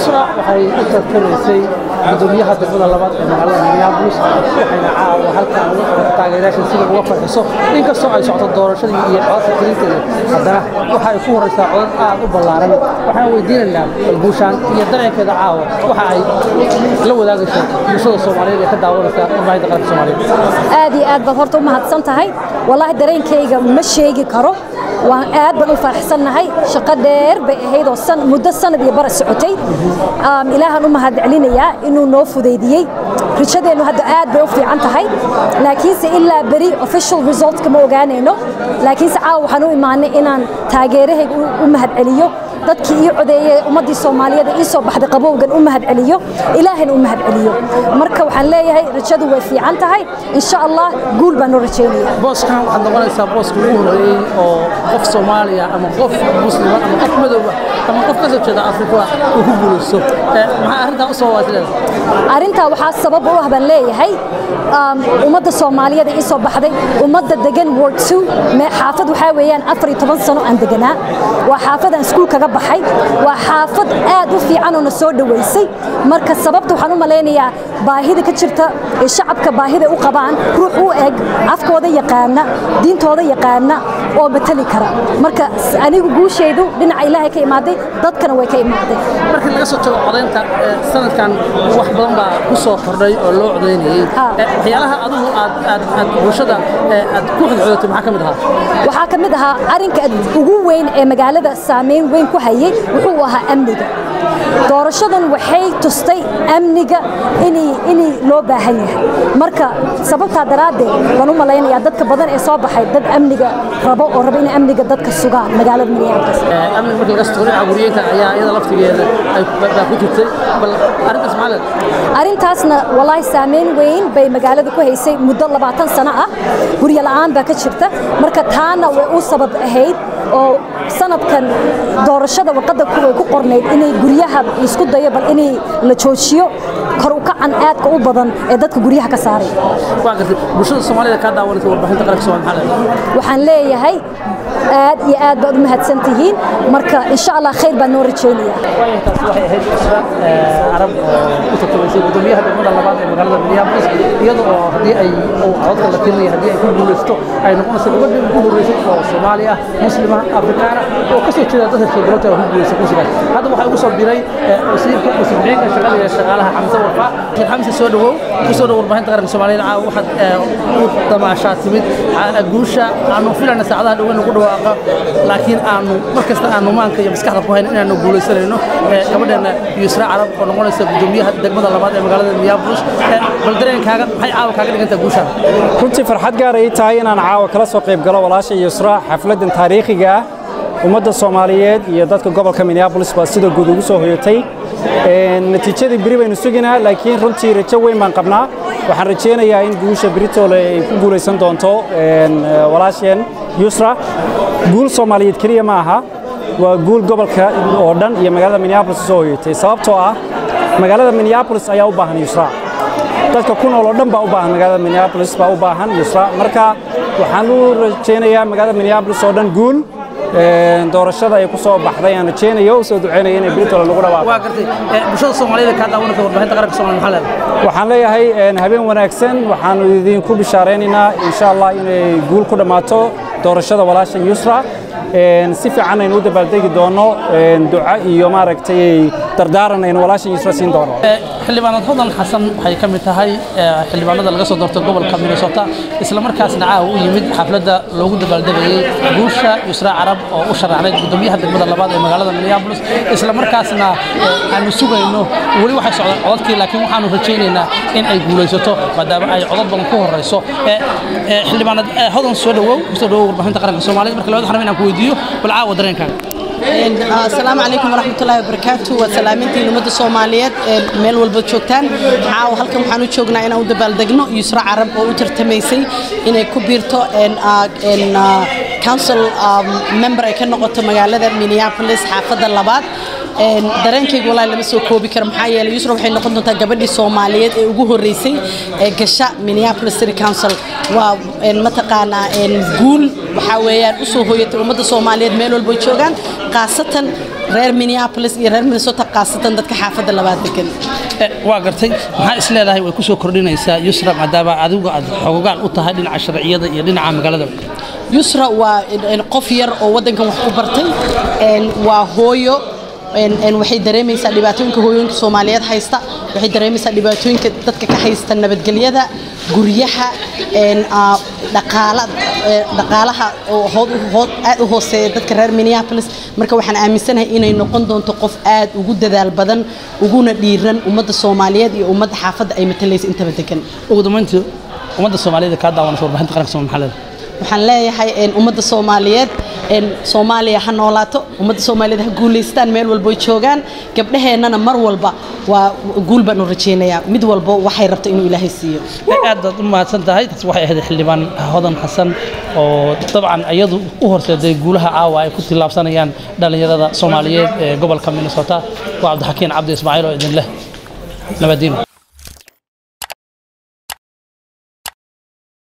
yusra waxay u tartamaysay gudoomiyaha degmada labaad ee magaalada minneapolis waxayna caawa halkan ugu qabatay taageerayaasha sida uga farxiso inkastoo ay socoto doorashadii iyo codadka tirinteeda haddana waxa ay ku horeysaa codad aad u ballaaran waxaan weydiinaynaa guushaan iyo dareenkeeda caawa waxa ay la wadaagayso bulshada soomaaliyeed ee ka daawanaysa warbaahinta qaranka soomaaliyeed aad iyo aad baad horta u mahadsan tahay wallaahi dareenkayga ma sheegi karo waan aad baan u faraxsannahay shaqo dheer bay ahayd oo san muddo sanad iyo bara socotay ilaahan u mahad celinayaa inuu noo fudaydiyey rajadeennu hadda aad bay u fiican tahay laakiinse ilaa beri official resultka ma ogaanayno laakiinse caawa waxaan u imaanay inaan taageerahayga u mahad celiyo dadkii ii codeeyey ummaddii soomaaliyeed ee ii soo baxday qabowgan u mahad celiyo ilaahayna u mahad celiyo marka waxaan leeyahay rajadu way fiican tahay insha allah guul baan noo rajaynaya booskan waxaad noqonaysaa booska ugu horeeyey oo qof soomaaliya ama qof muslima ama qof madowba ama qof ka soo jeeda afrika uu ku guulaysto maxaa arrintaa u soo waasileeda arrintaa waxaa sabab u ah baan leeyahay ummadda soomaaliyeed ee ii soo baxday ummadda degan ward two xaafad waxaa weeyaan afar iyo toban sano aan deganaa waa xaafad aan iskuul kaga baxay waa xaafad aad u fiican oo na soo dhoweysay marka sababta waxaan u malaynayaa baahida ka jirta ee shacabka baahida u qabaan ruux u eg afkooda yaqaana diintooda yaqaana oo matali kara marka anigu guushaydu dhinaca ilaahay ka imaaday dadkana way ka imaaday markii laga soo tago codaynta sanadkan wax badan baa ku soo kordhay oo loo codaynayey waxyaalaha adigu aad aad aad bulshada aad ku xidxoodatay maxaa ka mid ahaa waxaa ka mid ahaa arrinka ugu weyn ee magaalada saameyn weyn ku hayay wuxuu ahaa amniga doorashadan waxay tustay amniga inay loo baahan yahay marka sababtaa daraaddeed waan u malaynayaa dadka badan ee soo baxay dad amniga rabo oo raba inay amniga dadka sugaan magaalada minneapolis amniga markii laga soo dhinaca guryeynta ayaa iyada laftigeeda ay baa ku jirtay bal arrintaas maxaa leedahay arrintaasna wallaahi saameyn weyn bay magaalada ku haysay muddo labaatan sano ah guryo la'aan baa ka jirta marka taana way u sabab ahayd oo sanadkan doorashada warqadda way ku qornayd inay guryaha isku dayo bal inay la joojiyo kor u kacan aadka u badan ee dadka guryaha ka saaray waa gartay bulshada soomaalida kaa daawanaysa warbaahinta qaranka soomaaliya maxaa leedahay waxaan leeyahay aad iyo aad baad u mahadsan tihiin marka insha allah khayr baan noo rajaynaya taas waxay ahayd isra carab oo u tartamaysay gudoomiyaha degmada labaad ee magaalada minneapolis iyada oo haddii ay codadka la tirinaya haddii ay ku guulaysto ay noqonayso gabadhii ugu horreysay oo soomaali ah muslima afrikaana oo ka soo jeeda dadka sheegaloota oo ku guulaysa kursigaas hadda waxaa ugu soo biray wasiirka wasiir-xigeenka shaqada iyo shaqaalaha xamse warfaa sheekh xamse soo dhawow ku soo dhow warbaahinta qaranka soomaaliyeed caawa waxaad u damaashaa timid guusha aanu filayna saacadaha dhoweyn ugu dhawaaqa laakiin aanu mar kasta aanu maanka iyo maskaxda ku hayna inaanu guulaysanayno gabadheena yusra carab oo noqonaysa gudoomiyaha degmada labaad ee magaalada minneapolis bal dareenkaaga maxay caawa kaaga dhigantaa guushaan runtii farxad gaar ay tahay inaan caawa kala soo qayb galo walaasha yusra xafladdan taariikhiga ah ummadda soomaaliyeed iyo dadka gobolka minneapolis baa sida guud ugu soo hoyatay natiijadii beri baynu suginaa laakiin runtii rajo weyn baan qabnaa waxaan rajaynayaa in guusha beritoole ay ku guulaysan doonto walaasheen yusra guul soomaaliyeed keliya ma aha waa guul gobolka oo dhan iyo magaalada minneapolis soo hoyatay sababtoo ah magaalada minneapolis ayaa u baahan yusra dadka ku nool oo dhan baa u baahan magaalada minneapolis baa u baahan yusra marka waxaan u rajaynayaa magaalada minneapolis oo dhan guul doorashada ay ku soo baxday aan rajaynayo u soo duceynaya inay britola lagu dhawaaqo waa gartay bulshada soomaaliyeed kaa daawanaysa warbaahinta qaranka soomaaliya maxaa leedahay waxaan leeyahay habeen wanaagsan waxaanu idinku bishaaraynaynaa insha allah inay guul ku dhammaato doorashada walaashan yusra si fiican aynu u dabaaldegi doono duco iyo maaragtay dardaaran aynu walaashan yusra siin doono xildhibaanad hodan xasan waxay ka mid tahay xildhibaanada laga soo doortay gobolka minnesota isla markaasna caawa u yimid xafladda loogu dabaaldegayey guusha yusra carab oo u sharaxday gudoomiyaha degmada labaad ee magaalada minneapolis isla markaasna aanu sugayno weli waxay socdaan codadkii laakiin waxaanu rajaynaynaa in ay guulaysato maadaama ay codad badan ku horeyso xildhibaanad hodan soo dhawow kusoo dhawow warbaahinta qaranka soomaaliyed marka labada xarab inaan ku weydiiyo bal caawa dareenkaaga asalaamu calaykum waraxmatullaahi wabarakaatu waa salaamintiin ummadda soomaaliyeed ee meel walba joogtaan caawa halkan waxaan u joognaa inaan u dabaaldegno yusra carab oo u tartamaysay inay ku biirto council member ay ka noqoto magaalada minneapolis xaafadda labaad dareenkayga walaa lama soo koobi karo maxaa yeelay yusra waxay noqon doontaa gabadhii soomaaliyeed ee ugu horreysay ee gasha minneapolis city council waa mataqaanaa guul waxaa weeyaan u soo hooyatay ummadda soomaaliyeed meel walba joogaan khaasatan reer minneapolis iyo reer minnesota khaasatan dadka xaafadda labaad degan waa gartay maxaa is leedahay way ku soo kordhinaysaa yusra maadaama adigu aad xogogaan u tahay dhinaca sharciyada iyo dhinaca magaalada yusra waa qof yar oo waddankan wax ku bartay waa hooyo waxay dareemaysaa dhibaatooyinka hooyooyinka soomaaliyeed haysta waxay dareemaysaa dhibaatooyinka dadka ka haysta nabadgelyada guryaha dhaqaalaha aad u hooseeya dadka reer minneapolis marka waxaan aaminsanahay inay noqon doonto qof aad ugu dadaal badan uguna dhiiran ummadda soomaaliyeed iyo ummadda xaafadda ay matalaysa intaba degan ugu dambeyntii ummadda soomaaliyeed kaa daawanaysa warbaahinta qaranka soomaaliya maxaa leedahay waxaan leeyahay ummadda soomaaliyeed soomaaliya ha noolaato ummadda soomaaliyeed ha guulaystaan meel walboy joogaan gabdhaheennana mar walba waa guul baan u rajaynayaa mid walbo waxay rabto inuu ilaahay siiyo aad baad u mahadsan tahay taas waxay ahayd xildhibaan hodan xasan oo dabcan iyadu u horseeday guulaha caawa ay ku tillaabsanayaan dhallinyarada soomaaliyeed ee gobolka minnesota waa cabdixakiin cabdi ismaaciil oo idin leh nabadiino